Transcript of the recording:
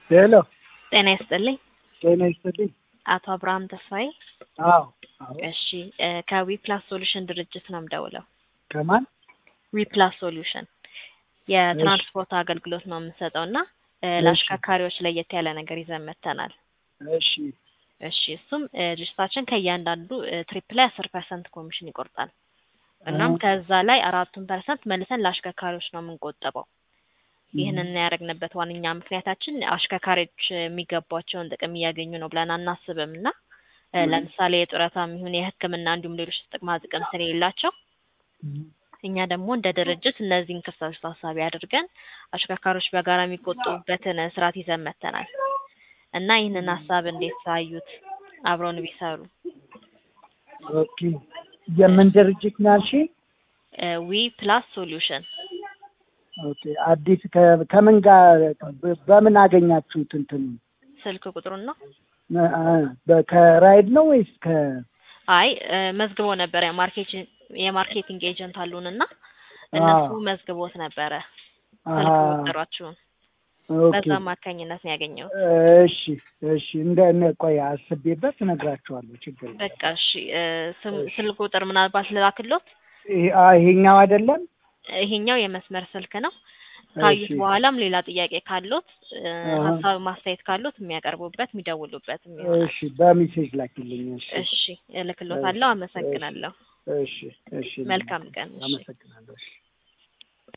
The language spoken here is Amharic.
ሄሎ ጤና ይስጥልኝ። ጤና ይስጥልኝ። አቶ አብርሃም ተስፋዬ። አዎ አዎ። እሺ እ ከዊፕላስ ሶሉሽን ድርጅት ነው የምደውለው። ከማን? ዊፕላስ ሶሉሽን የትራንስፖርት አገልግሎት ነው የምንሰጠው እና እ ለአሽከርካሪዎች ለየት ያለ ነገር ይዘን መጥተናል። እሺ እሺ እሱም እ ድርጅታችን ከእያንዳንዱ እ ትሪፕ ላይ አስር ፐርሰንት ኮሚሽን ይቆርጣል። እናም አ- ከዛ ላይ አራቱን ፐርሰንት መልሰን ለአሽከርካሪዎች ነው የምንቆጥበው። ይህንን ያደረግንበት ዋነኛ ምክንያታችን አሽከርካሪዎች የሚገባቸውን ጥቅም እያገኙ ነው ብለን አናስብም እና እ ለምሳሌ የጡረታም ይሁን የሕክምና እንዲሁም ሌሎች ጥቅማ ጥቅም ስለሌላቸው እኛ ደግሞ እንደ ድርጅት እነዚህን ክፍተቶች ታሳቢ አድርገን አሽከርካሪዎች በጋራ የሚቆጥቡበትን ስርዓት ይዘን መጥተናል እና ይህንን ሀሳብ እንዴት ሳዩት አብረውን ቢሰሩ? ኦኬ። የምን ድርጅት ነው ያልሽኝ? ዊ ፕላስ ሶሉሽን ኦኬ። አዲስ ከ- ከምን ጋር በ- በምን አገኛችሁት? እንትን ስልክ ቁጥሩን ነው። ከራይድ ነው ወይስ ከ አይ እ መዝግቦ ነበረ የማርኬቲንግ የማርኬቲንግ ኤጀንት አሉን እና እነሱ አዎ። መዝግቦት ነበረ አሀ፣ ስልክ ቁጥራችሁን ኦኬ። በዛ አማካኝነት ነው ያገኘሁት። እሺ እሺ። እንደ እነ ቆይ አስቤበት እነግራችኋለሁ። ችግር የለም። በቃ እሺ እ ስም ስልክ ቁጥር ምናልባት ልላክሎት። ይሄ- አ- ይሄኛው አይደለም? ይሄኛው የመስመር ስልክ ነው። ካዩት እሺ በኋላም ሌላ ጥያቄ ካሎት እ አሀ። ሀሳብ ማስተያየት ካሎት የሚያቀርቡበት የሚደውሉበትም ይሆናል። እሺ፣ በሜሴጅ ላኪልኝ። እሺ እሺ እልክሎታለሁ። አመሰግናለሁ። እሺ እሺ። መልካም ቀን። እሺ። አመሰግናለሁ። እሺ